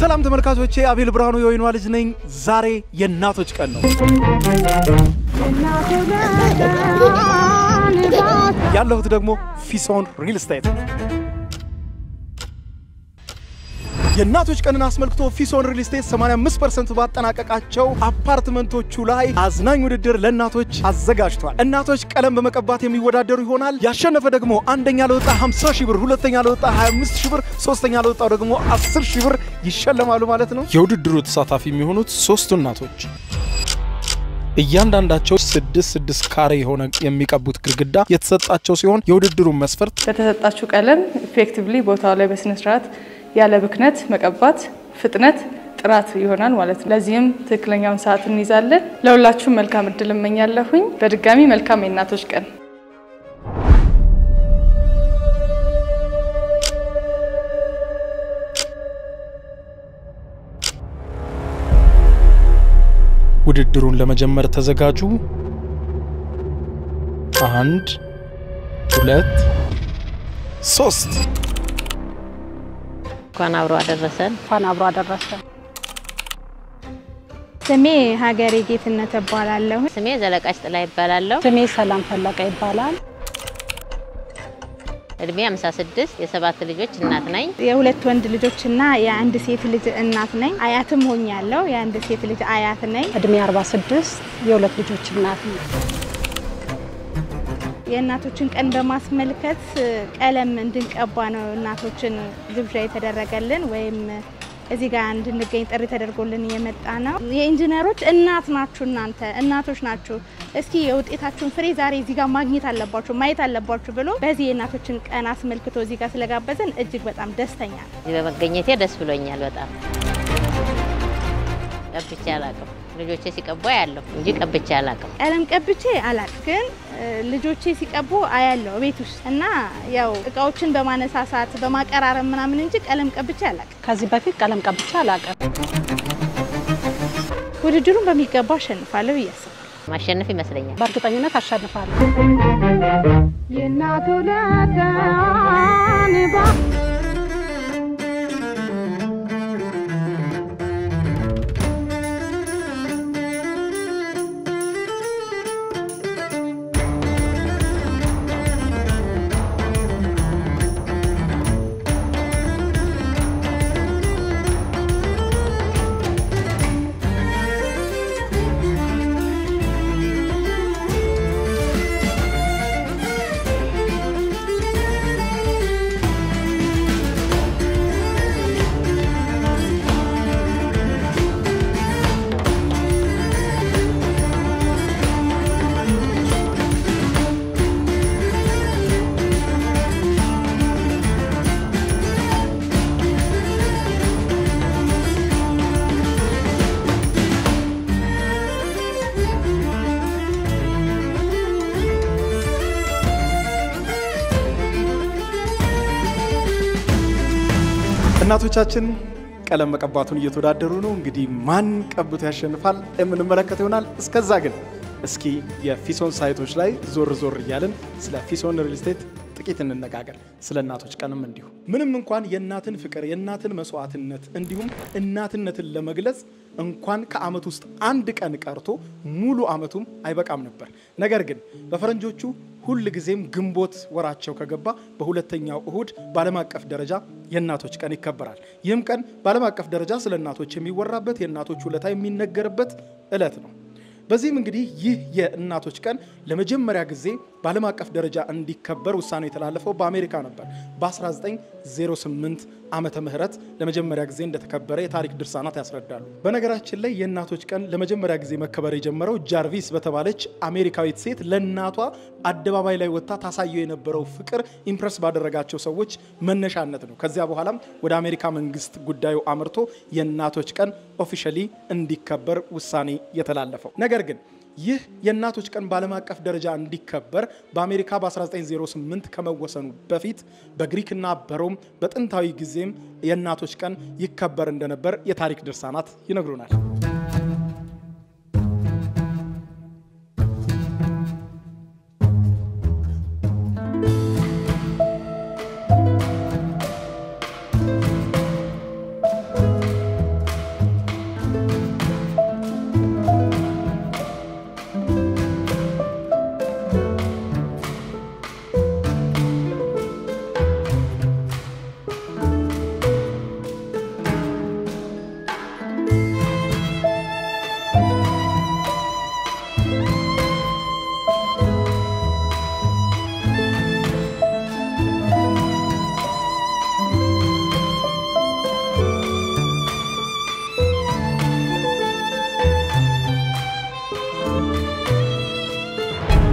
ሰላም ተመልካቾቼ፣ አቤል ብርሃኑ የወይኗ ልጅ ነኝ። ዛሬ የእናቶች ቀን ነው። ያለሁት ደግሞ ፊሶን ሪል ስቴት የእናቶች ቀንን አስመልክቶ ፊሶን ሪል ስቴት 85% ባጠናቀቃቸው አፓርትመንቶቹ ላይ አዝናኝ ውድድር ለእናቶች አዘጋጅቷል። እናቶች ቀለም በመቀባት የሚወዳደሩ ይሆናል። ያሸነፈ ደግሞ አንደኛ ለወጣ 50 ሺህ ብር፣ ሁለተኛ ለወጣ 25 ሺህ ብር፣ ሶስተኛ ለወጣው ደግሞ 10 ሺህ ብር ይሸለማሉ ማለት ነው። የውድድሩ ተሳታፊ የሚሆኑት ሶስቱ እናቶች እያንዳንዳቸው ስድስት ስድስት ካሬ የሆነ የሚቀቡት ግድግዳ የተሰጣቸው ሲሆን የውድድሩን መስፈርት በተሰጣችሁ ቀለም ኢፌክቲቭሊ ቦታው ላይ በስነስርዓት ያለ ብክነት መቀባት ፍጥነት ጥራት ይሆናል ማለት ነው። ለዚህም ትክክለኛውን ሰዓት እንይዛለን። ለሁላችሁም መልካም እድል እመኛለሁኝ። በድጋሚ መልካም የእናቶች ቀን። ውድድሩን ለመጀመር ተዘጋጁ። አንድ ሁለት ሶስት እንኳን አብሮ አደረሰን። እንኳን አብሮ አደረሰን። ስሜ ሀገሬ ጌትነት እባላለሁ። ስሜ ዘለቃች ጥላ ይባላለሁ። ስሜ ሰላም ፈለቀ ይባላል። እድሜ 56 የሰባት ልጆች እናት ነኝ። የሁለት ወንድ ልጆችና የአንድ ሴት ልጅ እናት ነኝ። አያትም ሆኛለሁ። የአንድ ሴት ልጅ አያት ነኝ። እድሜ 46 የሁለት ልጆች እናት ነው። የእናቶችን ቀን በማስመልከት ቀለም እንድንቀባ ነው እናቶችን ግብዣ የተደረገልን ወይም እዚህ ጋር እንድንገኝ ጥሪ ተደርጎልን የመጣ ነው። የኢንጂነሮች እናት ናችሁ፣ እናንተ እናቶች ናችሁ። እስኪ የውጤታችሁን ፍሬ ዛሬ እዚህ ጋር ማግኘት አለባችሁ፣ ማየት አለባችሁ ብሎ በዚህ የእናቶችን ቀን አስመልክቶ እዚህ ጋር ስለጋበዘን እጅግ በጣም ደስተኛ ነው። እዚህ በመገኘቴ ደስ ብሎኛል በጣም። ቀብቼ አላቅም። ልጆቼ ሲቀቡ አያለሁ እንጂ ቀብቼ አላቅም። ቀለም ቀብቼ አላቅ ግን ልጆቼ ሲቀቡ አያለው ቤት ውስጥ እና ያው እቃዎችን በማነሳሳት በማቀራረብ ምናምን እንጂ ቀለም ቀብቼ አላቅ። ከዚህ በፊት ቀለም ቀብቼ አላውቅም። ውድድሩን በሚገባ አሸንፋለሁ ብዬ አስባለሁ። ማሸነፍ ይመስለኛል። በእርግጠኝነት አሸንፋለሁ። የእናቱ እናቶቻችን ቀለም መቀባቱን እየተወዳደሩ ነው። እንግዲህ ማን ቀብቶ ያሸንፋል የምንመለከት ይሆናል። እስከዛ ግን እስኪ የፊሶን ሳይቶች ላይ ዞር ዞር እያልን ስለ ፊሶን ሪል ስቴት ጥቂት እንነጋገር። ስለ እናቶች ቀንም እንዲሁ ምንም እንኳን የእናትን ፍቅር የእናትን መስዋዕትነት እንዲሁም እናትነትን ለመግለጽ እንኳን ከዓመት ውስጥ አንድ ቀን ቀርቶ ሙሉ ዓመቱም አይበቃም ነበር። ነገር ግን በፈረንጆቹ ሁል ጊዜም ግንቦት ወራቸው ከገባ በሁለተኛው እሁድ በዓለም አቀፍ ደረጃ የእናቶች ቀን ይከበራል። ይህም ቀን በዓለም አቀፍ ደረጃ ስለ እናቶች የሚወራበት የእናቶች ውለታ የሚነገርበት ዕለት ነው። በዚህም እንግዲህ ይህ የእናቶች ቀን ለመጀመሪያ ጊዜ በዓለም አቀፍ ደረጃ እንዲከበር ውሳኔ የተላለፈው በአሜሪካ ነበር። በ1908 ዓመተ ምህረት ለመጀመሪያ ጊዜ እንደተከበረ የታሪክ ድርሳናት ያስረዳሉ። በነገራችን ላይ የእናቶች ቀን ለመጀመሪያ ጊዜ መከበር የጀመረው ጃርቪስ በተባለች አሜሪካዊት ሴት ለእናቷ አደባባይ ላይ ወጥታ ታሳየው የነበረው ፍቅር ኢምፕረስ ባደረጋቸው ሰዎች መነሻነት ነው። ከዚያ በኋላም ወደ አሜሪካ መንግስት ጉዳዩ አምርቶ የእናቶች ቀን ኦፊሻሊ እንዲከበር ውሳኔ የተላለፈው ነገር ግን ይህ የእናቶች ቀን በዓለም አቀፍ ደረጃ እንዲከበር በአሜሪካ በ1908 ከመወሰኑ በፊት በግሪክና በሮም በጥንታዊ ጊዜም የእናቶች ቀን ይከበር እንደነበር የታሪክ ድርሳናት ይነግሩናል።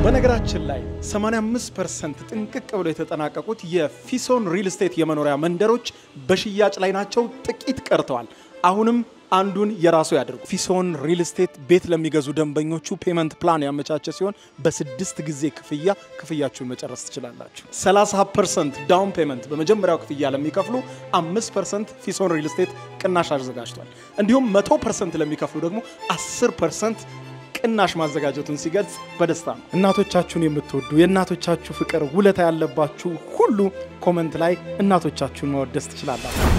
በነገራችን ላይ 85% ጥንቅቅ ብለው የተጠናቀቁት የፊሶን ሪል ስቴት የመኖሪያ መንደሮች በሽያጭ ላይ ናቸው። ጥቂት ቀርተዋል። አሁንም አንዱን የራሱ ያድርጉ። ፊሶን ሪል ስቴት ቤት ለሚገዙ ደንበኞቹ ፔመንት ፕላን ያመቻቸ ሲሆን በስድስት ጊዜ ክፍያ ክፍያችሁን መጨረስ ትችላላችሁ። 30 ፐርሰንት ዳውን ፔመንት በመጀመሪያው ክፍያ ለሚከፍሉ 5 ፐርሰንት ፊሶን ሪል ስቴት ቅናሽ አዘጋጅቷል። እንዲሁም 100 ፐርሰንት ለሚከፍሉ ደግሞ 10 ፐርሰንት ቅናሽ ማዘጋጀቱን ሲገልጽ በደስታ ነው። እናቶቻችሁን የምትወዱ የእናቶቻችሁ ፍቅር ውለታ ያለባችሁ ሁሉ ኮመንት ላይ እናቶቻችሁን መወደስ ትችላላችሁ።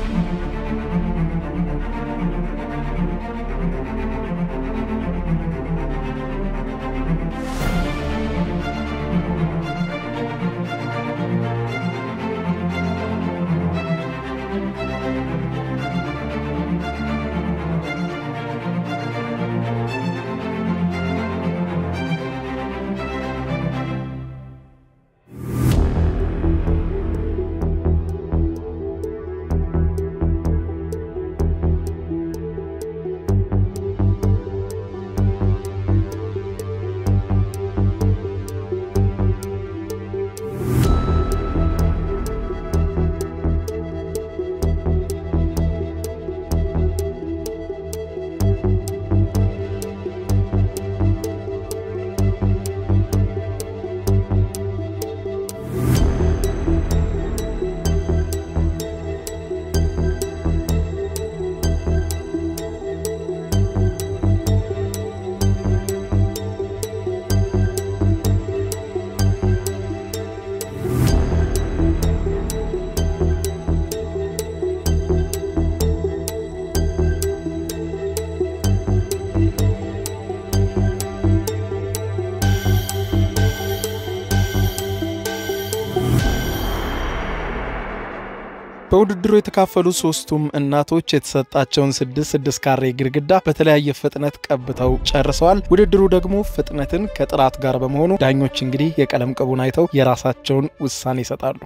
በውድድሩ የተካፈሉ ሶስቱም እናቶች የተሰጣቸውን ስድስት ስድስት ካሬ ግድግዳ በተለያየ ፍጥነት ቀብተው ጨርሰዋል። ውድድሩ ደግሞ ፍጥነትን ከጥራት ጋር በመሆኑ ዳኞች እንግዲህ የቀለም ቅቡን አይተው የራሳቸውን ውሳኔ ይሰጣሉ።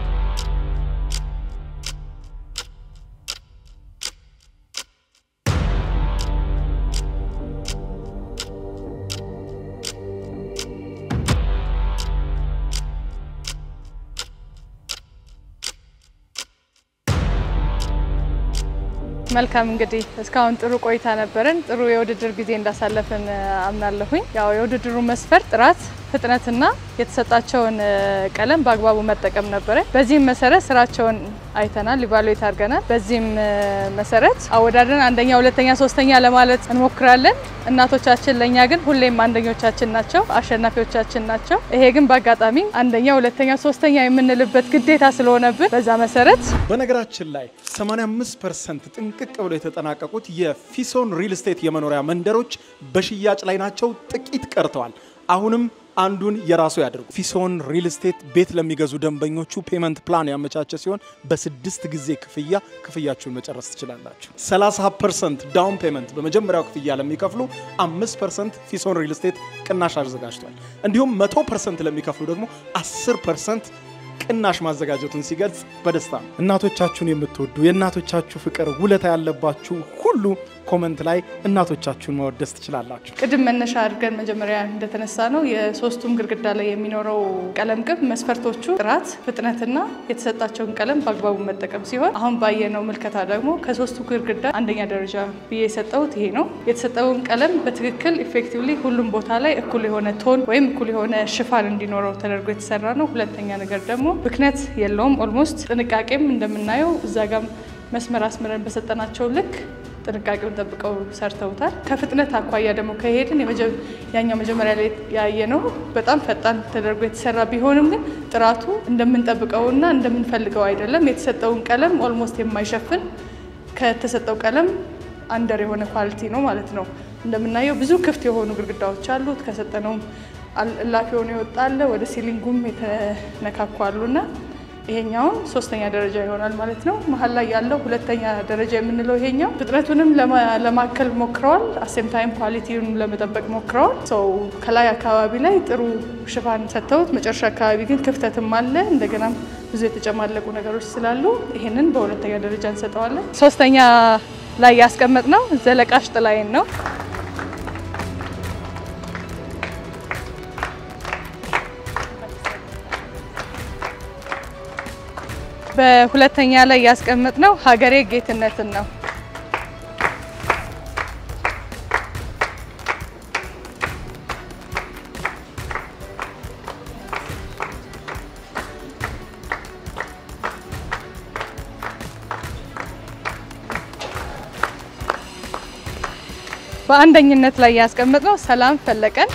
መልካም እንግዲህ እስካሁን ጥሩ ቆይታ ነበረን። ጥሩ የውድድር ጊዜ እንዳሳለፍን አምናለሁኝ። ያው የውድድሩ መስፈርት ጥራት፣ ፍጥነትና የተሰጣቸውን ቀለም በአግባቡ መጠቀም ነበረ። በዚህም መሰረት ስራቸውን አይተናል፣ ኢቫሉዌት አድርገናል። በዚህም መሰረት አወዳድረን አንደኛ፣ ሁለተኛ፣ ሶስተኛ ለማለት እንሞክራለን። እናቶቻችን ለእኛ ግን ሁሌም አንደኞቻችን ናቸው፣ አሸናፊዎቻችን ናቸው። ይሄ ግን በአጋጣሚ አንደኛ፣ ሁለተኛ፣ ሶስተኛ የምንልበት ግዴታ ስለሆነብን በዛ መሰረት በነገራችን ላይ 85 ፐርሰንት ጥንቅቅ ብለው የተጠናቀቁት የፊሶን ሪል ስቴት የመኖሪያ መንደሮች በሽያጭ ላይ ናቸው። ጥቂት ቀርተዋል። አሁንም አንዱን የራሱ ያድርጉ። ፊሶን ሪል ስቴት ቤት ለሚገዙ ደንበኞቹ ፔመንት ፕላን ያመቻቸ ሲሆን በስድስት ጊዜ ክፍያ ክፍያችሁን መጨረስ ትችላላችሁ። 30 ፐርሰንት ዳውን ፔመንት በመጀመሪያው ክፍያ ለሚከፍሉ 5 ፐርሰንት ፊሶን ሪል ስቴት ቅናሽ አዘጋጅቷል። እንዲሁም 100 ፐርሰንት ለሚከፍሉ ደግሞ 10 ፐርሰንት ቅናሽ ማዘጋጀቱን ሲገልጽ በደስታ ነው። እናቶቻችሁን የምትወዱ የእናቶቻችሁ ፍቅር ውለታ ያለባችሁ ሁሉ ኮመንት ላይ እናቶቻችሁን መወደስ ትችላላችሁ። ቅድም መነሻ አድርገን መጀመሪያ እንደተነሳ ነው የሶስቱም ግድግዳ ላይ የሚኖረው ቀለም ቅብ መስፈርቶቹ ጥራት፣ ፍጥነትና የተሰጣቸውን ቀለም በአግባቡ መጠቀም ሲሆን አሁን ባየነው ምልከታ ደግሞ ከሶስቱ ግድግዳ አንደኛ ደረጃ ብዬ የሰጠሁት ይሄ ነው። የተሰጠውን ቀለም በትክክል ኢፌክቲቭሊ ሁሉም ቦታ ላይ እኩል የሆነ ቶን ወይም እኩል የሆነ ሽፋን እንዲኖረው ተደርጎ የተሰራ ነው። ሁለተኛ ነገር ደግሞ ብክነት የለውም። ኦልሞስት ጥንቃቄም እንደምናየው እዛ ጋም መስመር አስምረን በሰጠናቸው ልክ ጥንቃቄውን ጠብቀው ሰርተውታል። ከፍጥነት አኳያ ደግሞ ከሄድን ያኛው መጀመሪያ ላይ ያየነው በጣም ፈጣን ተደርጎ የተሰራ ቢሆንም ግን ጥራቱ እንደምንጠብቀውና እንደምንፈልገው አይደለም። የተሰጠውን ቀለም ኦልሞስት የማይሸፍን ከተሰጠው ቀለም አንደር የሆነ ኳሊቲ ነው ማለት ነው። እንደምናየው ብዙ ክፍት የሆኑ ግድግዳዎች አሉት። ከሰጠነውም እላፊ ሆኖ ይወጣለ ወደ ሲሊንጉም የተነካኩ አሉና ይሄኛውን ሶስተኛ ደረጃ ይሆናል ማለት ነው። መሀል ላይ ያለው ሁለተኛ ደረጃ የምንለው ይሄኛው ፍጥነቱንም ለማከል ሞክረዋል። አሴም ታይም ኳሊቲውን ለመጠበቅ ሞክረዋል። ሰው ከላይ አካባቢ ላይ ጥሩ ሽፋን ሰጥተውት፣ መጨረሻ አካባቢ ግን ክፍተትም አለ። እንደገናም ብዙ የተጨማለቁ ነገሮች ስላሉ ይሄንን በሁለተኛ ደረጃ እንሰጠዋለን። ሶስተኛ ላይ ያስቀመጥ ነው ዘለቃሽ ጥላይን ነው። በሁለተኛ ላይ ያስቀመጥነው ሀገሬ ጌትነትን ነው። በአንደኝነት ላይ ያስቀመጥነው ሰላም ፈለቀን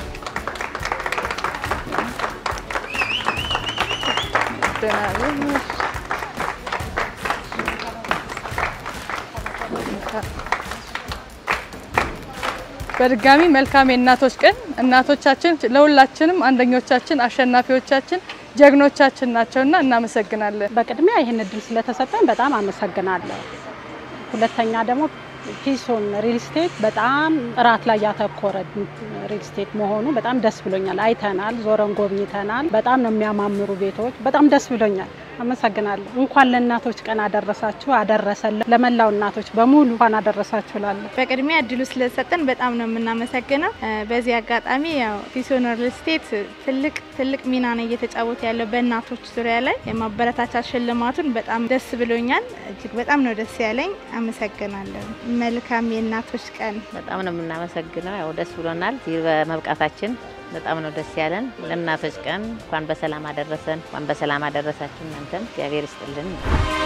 በድጋሚ መልካም የእናቶች ቀን። እናቶቻችን ለሁላችንም አንደኞቻችን፣ አሸናፊዎቻችን፣ ጀግኖቻችን ናቸውና እናመሰግናለን። በቅድሚያ ይህን እድል ስለተሰጠን በጣም አመሰግናለሁ። ሁለተኛ ደግሞ ፊሶን ሪል ስቴት በጣም ጥራት ላይ ያተኮረ ሪል ስቴት መሆኑ በጣም ደስ ብሎኛል። አይተናል፣ ዞረን ጎብኝተናል። በጣም ነው የሚያማምሩ ቤቶች። በጣም ደስ ብሎኛል። አመሰግናለሁ። እንኳን ለእናቶች ቀን አደረሳችሁ አደረሰልን። ለመላው እናቶች በሙሉ እንኳን አደረሳችሁ እላለሁ። በቅድሚያ እድሉ ስለተሰጠን በጣም ነው የምናመሰግነው። በዚህ አጋጣሚ ያው ፊሶን ሪል ስቴት ትልቅ ትልቅ ሚና ነው እየተጫወተ ያለው በእናቶች ዙሪያ ላይ የማበረታቻ ሽልማቱን በጣም ደስ ብሎኛል። እጅግ በጣም ነው ደስ ያለኝ። አመሰግናለሁ። መልካም የእናቶች ቀን። በጣም ነው የምናመሰግነው። ያው ደስ ብሎናል እዚህ በመብቃታችን በጣም ነው ደስ ያለን። ለእናቶች ቀን እንኳን በሰላም አደረሰን፣ እንኳን በሰላም አደረሳችሁ። እናንተም እግዚአብሔር ይስጥልን።